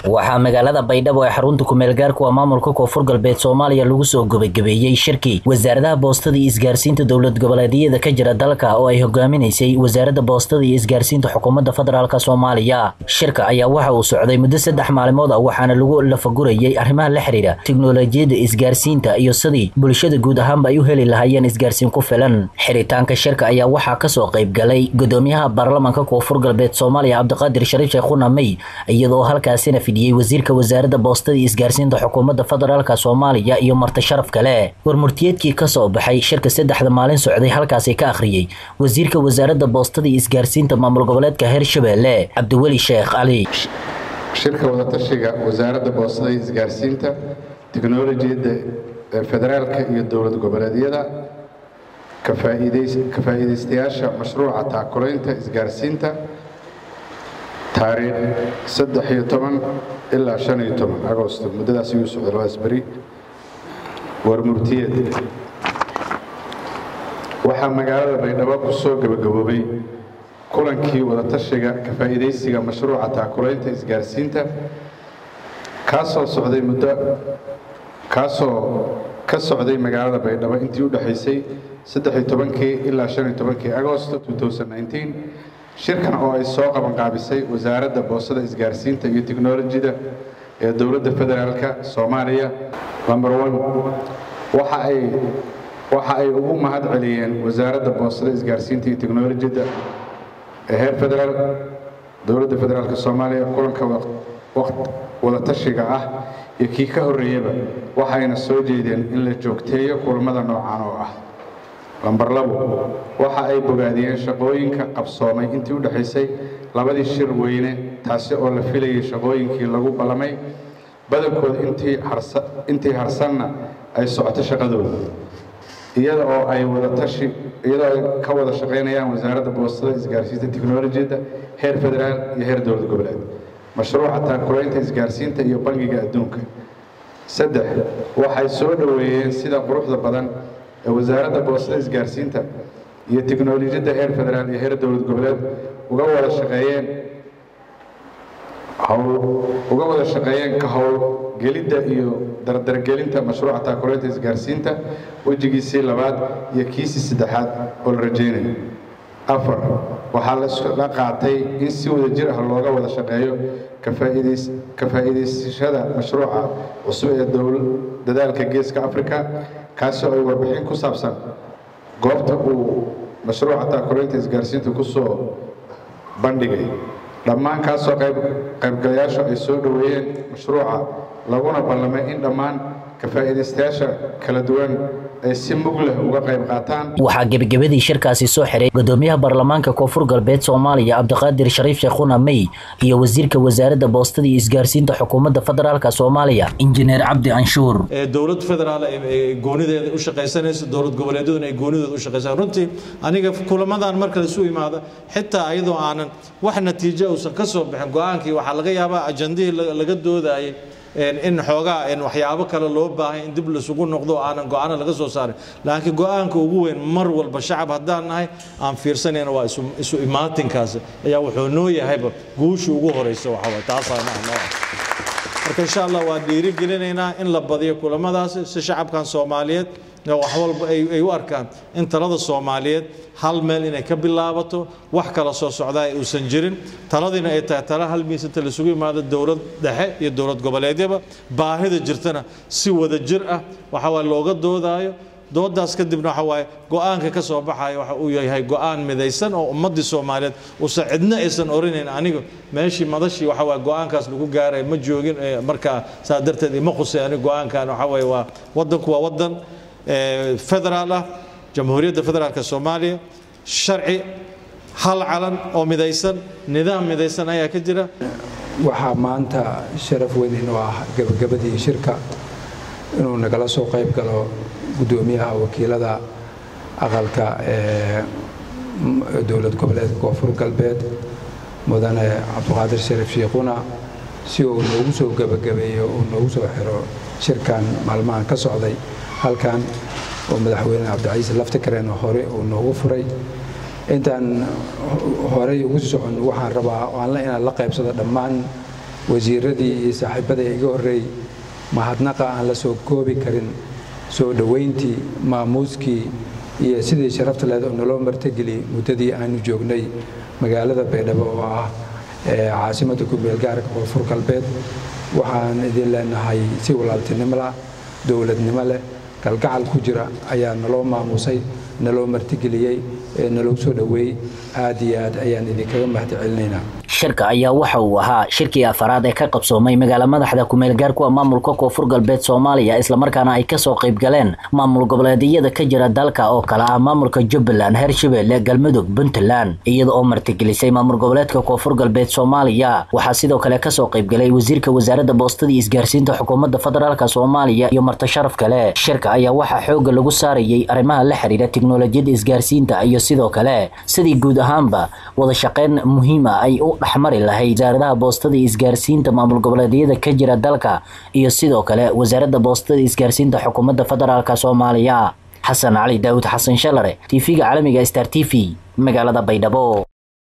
waxaa magaalada baydhabo ee xarunta kumeelgaarku waa maamulka koonfur galbeed soomaaliya lagu soo gabagabeeyey shirkii wasaaradaha boostada iyo isgaarsiinta dowlad goboleedyada ka jira dalka oo ay hogaaminaysay wasaaradda boostada iyo isgaarsiinta xukuumadda federaalk soomaaliya shirka ayaa waxa uu socday muddo saddex maalmood ah waxaana lagu lafagurayay arrimaha la xiriira tiknolojiyadda isgaarsiinta iyo sidii bulshada guud ahaanba ay u heli lahaayeen isgaarsiin ku filan xiritaanka shirka ayaa waxaa kasoo qayb galay gudoomiyaha baarlamaanka koonfur galbeed soomaaliya cabdiqaadir shariif sheekhuna mey iyadoo halkaasina fidiyey wasiirka wasaaradda boostada iyo isgaarsiinta xukuumadda federaalk soomaaliya iyo marti sharaf kale warmurtiyeedkii kasoo baxay shirka saddexda maalin socday halkaasi ka akhriyey wasiirka wasaaradda boostada iyo isgaarsiinta maamul goboleedka hirshabelle cabdiweli sheekh cali shirka wadatashiga wasaaradda boostada iyo isgaarsiinta teknolojiyadda federaalka iyo dowlad goboleedyada ka faa'iidaystayaasha mashruuca taakulaynta isgaarsiinta taariikh saddex iyo toban ilaa shan iyo toban agosto muddadaas ayuu socday labadaas beri warmurtiyeed waxaa magaalada baydhabo ku soo gabagaboobay kulankii wadatashiga ka faa'iidaysiga mashruuca taakulaynta isgaarsiinta kaasoo socday muddo kaasoo ka socday magaalada baydhabo intii u dhexaysay saddex iyo tobankii ilaa shan iyo tobankii agosto shirkan oo ay soo qabanqaabisay wasaaradda boostada isgaarsiinta iyo teknolojida ee dowladda federaalk soomaaliya number one waxa ay waxa ay ugu mahad celiyeen wasaaradda boostada isgaarsiinta iyo teknolojida ee heer federaal dowladda federaalk soomaaliya kulanka wadatashiga ah iyo kii ka horreeyaba waxayna soo jeedeen in la joogteeyo kulamada noocan oo ah lambar labo waxa ay bogaadiyeen shaqooyinka qabsoomay intii u dhexaysay labadii shir weyne taasi oo la filayay shaqooyinkii lagu ballamay badankooda intii harsanna ay socoto shaqadooda iyada oo ay wadatashi iyadoo ay ka wada shaqaynayaan wasaaradda boostada isgaarsiinta teknolojiyadda heer federaal iyo heer dowlad goboleed mashruuca taakulaynta isgaarsiinta iyo bangiga adduunka saddex waxay soo dhoweeyeen sida quruxda badan ee wasaaradda boostada isgaarsiinta iyo teknolojiyadda heer federaal iyo heer dowlad goboleed uga wada shaqeeyeen uga wada shaqeeyeen ka howlgelidda iyo dardargelinta mashruuca taakulaynta isgaarsiinta wejigiisii labaad iyo kiisii saddexaad oo la rajaynayo afar waxaa lasla qaatay in si wada jir ah looga wada shaqeeyo ka faa'iidaysashada mashruuca cusub ee dadaalka geeska africa kaasi oo ay warbixin ku saabsan goobta uu mashruuca taakulaynta isgaarsiinta ku soo bandhigay dhammaan kaasoo qaybgalayaashu ay soo dhoweeyeen mashruuca laguna ballamay in dhammaan ka faa'iidaystayaasha kala duwan ay si mug leh uga qayb qaataan waxaa gebagabadii shirkaasi soo xiray gudoomiyaha baarlamaanka koonfur galbeed soomaaliya cabdiqaadir shariif sheekhuna mey iyo wasiirka wasaaradda boostada iyo isgaarsiinta xukuumadda federaalk soomaaliya injineer cabdi anshuur dowlad federaal ay goonideeda u shaqaysanayso dowlad goboleedyaduna ay goonidooda u shaqaysan runtii aniga kulamadan marka laisu imaado xitaa iyadoo aanan wax natiijo uusan ka soo bixin go-aankii waxaa laga yaabaa ajandihii laga doodayay in xoogaa waxyaabo kale loo baahay in dib laisugu noqdo aanan go-aano laga soo saarin laakiin go-aanka ugu weyn mar walba shacab haddaan nahay aan fiirsanayna waa isu imaatinkaasi ayaa wuxuu noo yahayba guusha ugu horeysa waxaway taasaa noo ah marka insha allah waa dhiirigelinaynaa in la badiyo kulamadaasi si shacabkan soomaaliyeed wax walba ay u arkaan in talada soomaaliyeed hal meel inay ka bilaabato wax kala soo socdaa uusan jirin taladiina ay tahay tala hal miis inta laisugu yimaado dowlad dhexe iyo dowlad goboleedyaba baahida jirtana si wada jir ah waxa waa looga doodaayo doodaas kadibna waxa waaye go-aanka ka soo baxaya waxa uu yahay go-aan midaysan oo ummaddii soomaaliyeed uusan cidna aysan orinayn aniga meeshii madashii waxa waaye go-aankaas lagu gaaray ma joogin markaa saa darteed ima qusay aniga go-aankan waxa waaye waa waddanku waa waddan federaal ah jamhuuriyadda federaalk soomaaliya sharci hal calan oo midaysan nidaam midaysan ayaa ka jira waxaa maanta sharaf weyn inuu ah gabagabadii shirka inuu nagala soo qayb galo guddoomiyaha wakiilada aqalka ee dowlad goboleedka koonfur galbeed mudane cabdiqaadir shariif shiikhuna si uu noogu soo gebagabeeyo uu noogu soo xiro shirkan maalmahan ka socday halkan oo madaxweyne cabdicaiis laftikareen hore uu noogu furay intaan horey ugu socon waxaan rabaa aan la inaan la qaybsado dhammaan wasiiradii iyo saaxiibada iga horreeyey mahadnaqa aan la soo koobi karin soo dhoweyntii maamuuskii iyo sidii sharafta leed oo naloo martageliyey muddadii aanu joognay magaalada baydhabo oo ah caasimadda ku-meelgaarka koonfur galbeed waxaan idin leenahay si walaaltinimo lah dowladnimo leh galgacal ku jira ayaa naloo maamuusay naloo martigeliyey naloo soo dhoweeyey aad iyo aad ayaan idinkaga mahad celinaynaa shirka ayaa waxa uu ahaa shirkii afaraad ee ka qabsoomay magaala madaxda ku-meelgaarkuwa maamulka koonfur galbeed soomaaliya islamarkaana ay kasoo qayb galeen maamul goboleedyada ka jira dalka oo kale ah maamulka jubbaland hirshabelle galmudug puntland iyada oo martigelisay maamul goboleedka koonfur galbeed soomaaliya waxaa sidoo kale kasoo qaybgalay wasiirka wasaaradda boostada iyo isgaarsiinta xukuumadda federaalk soomaaliya iyo martasharaf kale shirka ayaa waxaa xooga lagu saarayay arrimaha la xiriira tiknolojiyadda isgaarsiinta iyo sidoo kale sidii guud ahaanba wada shaqeyn muhiima ay u dhexmari lahayd wasaaradaha boostada iyo isgaarsiinta maamul goboleedyada ka jira dalka iyo sidoo kale wasaaradda boostada iyo isgaarsiinta xukuumadda federaalk soomaaliya xasan cali daawud xasan shalare tv-ga caalamiga star t v magaalada baydhabo